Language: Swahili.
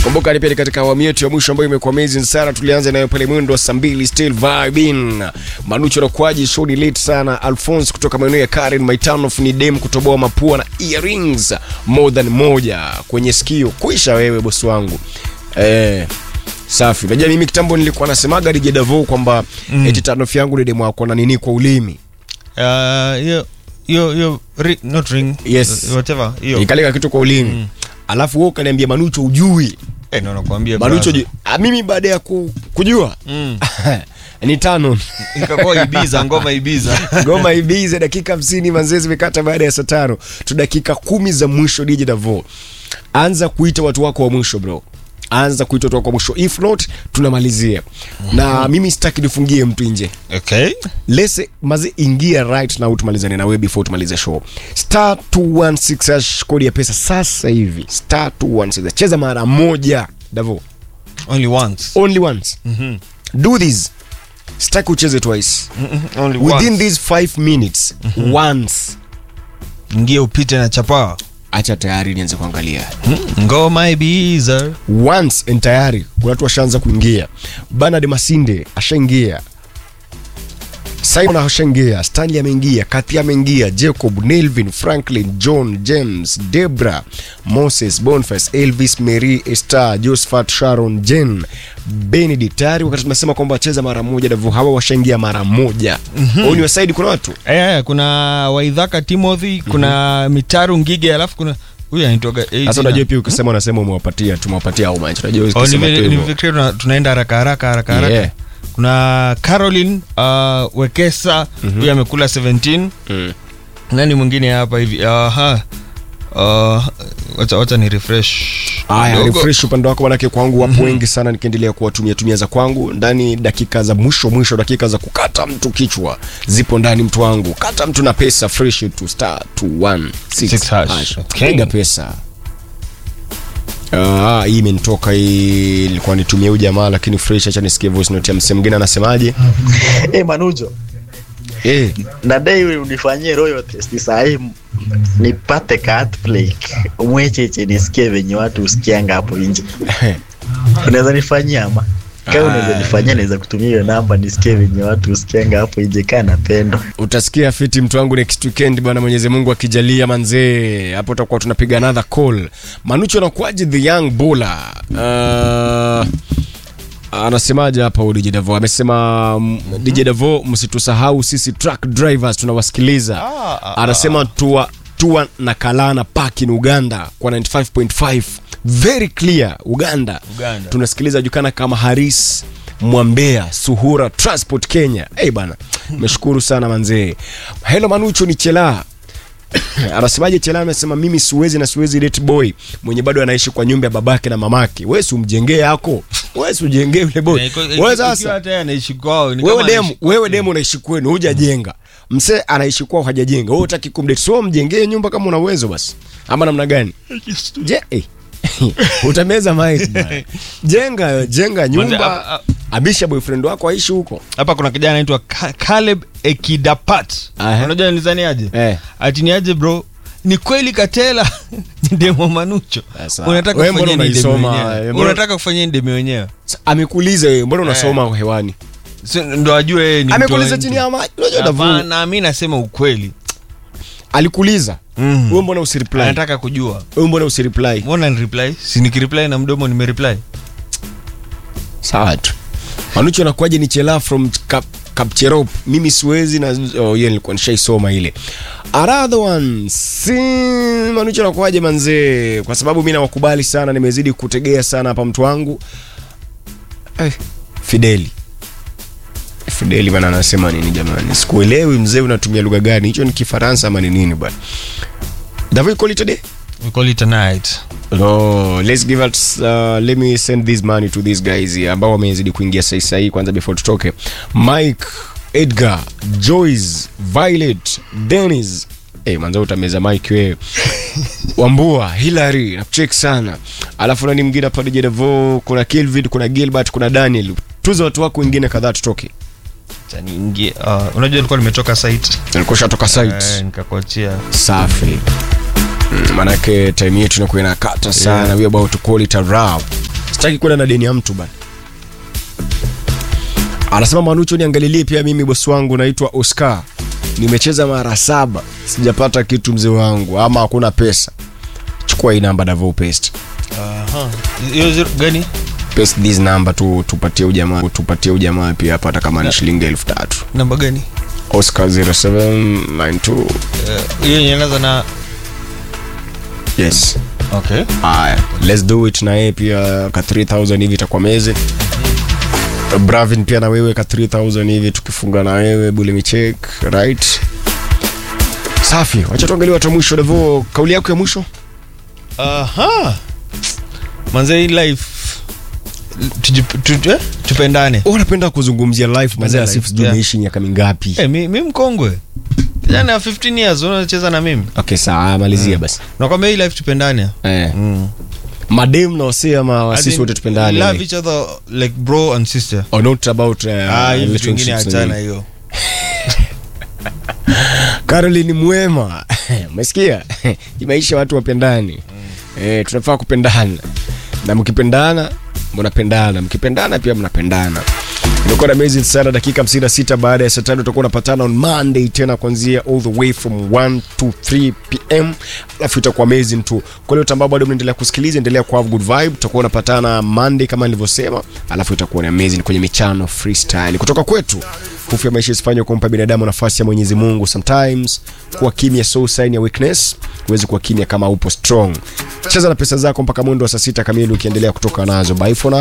kumbuka ni pia ni katika awamu yetu ya mwisho ambayo imekuwa amazing sana tulianza nayo pale mwendo wa saa mbili still vibing manucho nakwaji show ni late sana alphonse kutoka maeneo ya karen maitanof ni dem kutoboa mapua na earrings more than moja kwenye sikio kuisha wewe bosi wangu eh safi unajua mimi kitambo nilikuwa nasemaga DJ Davo kwamba mm. eti tanof yangu ni demu wako na nini kwa ulimi Ah, hiyo hiyo hiyo ri- not ring Yes. uh, whatever hiyo nikaleka kitu kwa ulimi mm. alafu wewe ukaniambia manucho ujui eh ndo nakwambia manucho brother. ju- ah, mimi baada ya ku, kujua mm. ni tano ikakuwa ibiza ngoma ibiza ngoma ibize dakika hamsini manzee zimekata baada ya saa tano tu dakika kumi za mwisho DJ Davo anza kuita watu wako wa mwisho bro anza kuita watu wako wa mwisho if not tunamalizia na mimi sitaki nifungie mtu nje okay lese maze ingia right now tumalizane na wewe before tumalize show star 216 hash kodi ya pesa sasa hivi star 216 cheza mara moja davo only once only once mm-hmm. do this sitaki ucheze twice Mm-mm, only within once these 5 minutes mm-hmm. once ingie upite na chapaa acha tayari nianze kuangalia Mm, ngoma ibiza once and tayari kuna watu washaanza kuingia Bernard Masinde ashaingia Simon ashaingia Stanley ameingia Kathi ameingia Jacob Nelvin Franklin John James Debra Moses Boniface Elvis Mary Esther Josephat Sharon Jen Benedict tayari wakati tunasema kwamba wacheza mara moja Davu hawa washaingia mara moja mm-hmm. ni wasaidi kuna watu Eh, eh, kuna waidhaka timothy kuna mitaru ngige alafu kuna huyu anaitwaga eh, sasa jina. unajua pia ukisema unasema umewapatia tumewapatia au macho unajua Oh, ni ukisema vile- tu ni hivyo. vile tuna- tunaenda haraka haraka haraka haraka Yeah. kuna caroline uh, wekesa huyu amekula 17 Mm. nani mwingine hapa hivi aha uh, wacha, wacha ni refresh Haya, kidogo. refresh upande wako manake kwangu wapo wengi sana nikiendelea kuwatumia tumia za kwangu ndani dakika za mwisho mwisho dakika za kukata mtu kichwa zipo ndani mtu wangu kata mtu na pesa fresh to star 216 Six hash. hash. Okay. piga pesa Ah, hii imenitoka hii ilikuwa nitumia huyu jamaa lakini fresh acha nisikie voice note ya msee mwingine anasemaje Eh, Manujo, eh nadai unifanyie royal test saa hii m- nipate catplay mwecheche nisikie venye watu usikianga hapo nje. Unaweza nifanyia ama kama unaweza nifanyia, naweza kutumia hiyo namba nisikie venye watu usikianga hapo nje, kaa napendo. utasikia fiti mtu wangu next weekend bwana mwenyezi mungu akijalia manzee hapo tutakuwa tunapiga another call manucho anakuaje the young bowler uh, anasemaje hapa huyu DJ Davo amesema mm, DJ Davo msitusahau sisi truck drivers tunawasikiliza Ah, ah, anasema tua tua na kalana park in uganda kwa 95.5 very clear uganda, Uganda. tunasikiliza jukana kama haris mwambea suhura transport kenya hey bana meshukuru sana manzee helo manucho ni chela anasemaje chela amesema mimi siwezi na siwezi date boy mwenye bado anaishi kwa nyumba ya babake na mamake wewe si umjengee yako wewe si ujengee yule boy Na iko- wewe ikiwa sasa hata yeye anaishi kwao ni wewe kama demu anaishi- wewe demu unaishi kwenu hujajenga msee anaishi kwao hajajenga wewe utaki kumdate so mjengee nyumba kama una uwezo basi ama namna gani je eh. utameza mic bana. jenga jenga Manze, nyumba hapa- abisha boyfriend wako aishi huko hapa kuna kijana anaitwa Ka- Caleb Ekidapat Aha. unajua nilizaniaje Eh. ati niaje bro ni kweli katela demo manucho Sasa, unataka wewe mbona kufanya nini demo unaisoma, wenyewe eh, mbona- unataka kufanya nini demo wenyewe Sa- amekuuliza wewe mbona unasoma hewani Si- ndo ajue yeye ni mtu wa amekuuliza nje. chini ya maji unajua Davu Hapana, mi nasema ukweli alikuuliza Mhm. wewe mbona usireply anataka kujua wewe mbona usireply mbona ni reply si nikireply na mdomo nimereply sawa tu manucho anakuaje ni chela from Kap, kapcherop mimi siwezi na oh, hiyo nilikuwa nishaisoma ile another one si manucho anakuaje manzee kwa sababu mi nawakubali sana nimezidi kutegea sana hapa mtu wangu eh, fideli fideli bana anasema nini jamani sikuelewi mzee unatumia lugha gani hicho ni kifaransa ama ni nini bwana davi call it a day we call it a night No, let's give us, uh, let me send this money to these guys here ambao wamezidi kuingia sai sai kwanza before tutoke mike edgar joyce violet dennis hey, manza utameza mike wewe wambua hilary nakuchek sana alafu nani mwingine hapa DJ Devo kuna kilvid kuna gilbert kuna daniel tuzo watu wako wengine kadhaa tutoke Acha niingie uh, unajua nilikuwa nimetoka site nilikuwa shatoka site Eh, nikakuachia safi Mm, manake time yetu inakuwa inakata sana yeah. we about to call it a wrap sitaki kwenda na deni ya mtu bana anasema manucho niangalilie pia mimi bosi wangu naitwa oscar nimecheza mara saba sijapata kitu mzee wangu ama hakuna pesa chukua hii namba davo paste Aha. hiyo zero gani paste this number tu tupatie ujamaa tupatie ujamaa pia hapa hata kama ni shilingi elfu tatu namba gani oscar 0792 Eh, hiyo inaanza na yes okay haya let's do it na yeye pia ka 3000 hivi itakuwa meze bravin pia na wewe ka 3000 hivi tukifunga na wewe bulimichek right safi wacha tuangalie watu wa mwisho devo kauli yako ya mwisho aha manze hii life tujip- tu- eh, tupendane Wewe unapenda kuzungumzia life mazee life, asif sijui yeah. umeishi miaka mingapi Eh, mi, mi mkongwe kijana ya 15 years unacheza na mimi okay sawa malizia basi nakwambia hii life tupendane eh. mm. madem na wasee ama As sisi in, wote tupendane love yani. each other like bro and sister or not about uh, ah hivi vitu vingine relationships na achana nini. hiyo Caroline Mwema, umesikia? Hii maisha watu wapendani. Eh, tunafaa kupendana. Na mkipendana, mnapendana. Mkipendana pia mnapendana. Imekuwa na amazing sana dakika 56 baada ya saa tano tutakuwa tunapatana on Monday tena kuanzia all the way from 1 to 3 pm. Alafu itakuwa amazing tu. Kwa hiyo tambao bado mnaendelea kusikiliza, endelea ku have good vibe. Tutakuwa tunapatana Monday kama nilivyosema. Alafu itakuwa ni amazing kwenye michano freestyle kutoka kwetu. Hofu ya maisha isifanye kumpa binadamu nafasi ya Mwenyezi Mungu. Sometimes kuwa kimya so sign ya weakness. Huwezi kuwa kimya kama upo strong. Cheza na pesa zako mpaka mwendo wa saa sita kamili ukiendelea kutoka nazo. Bye for now.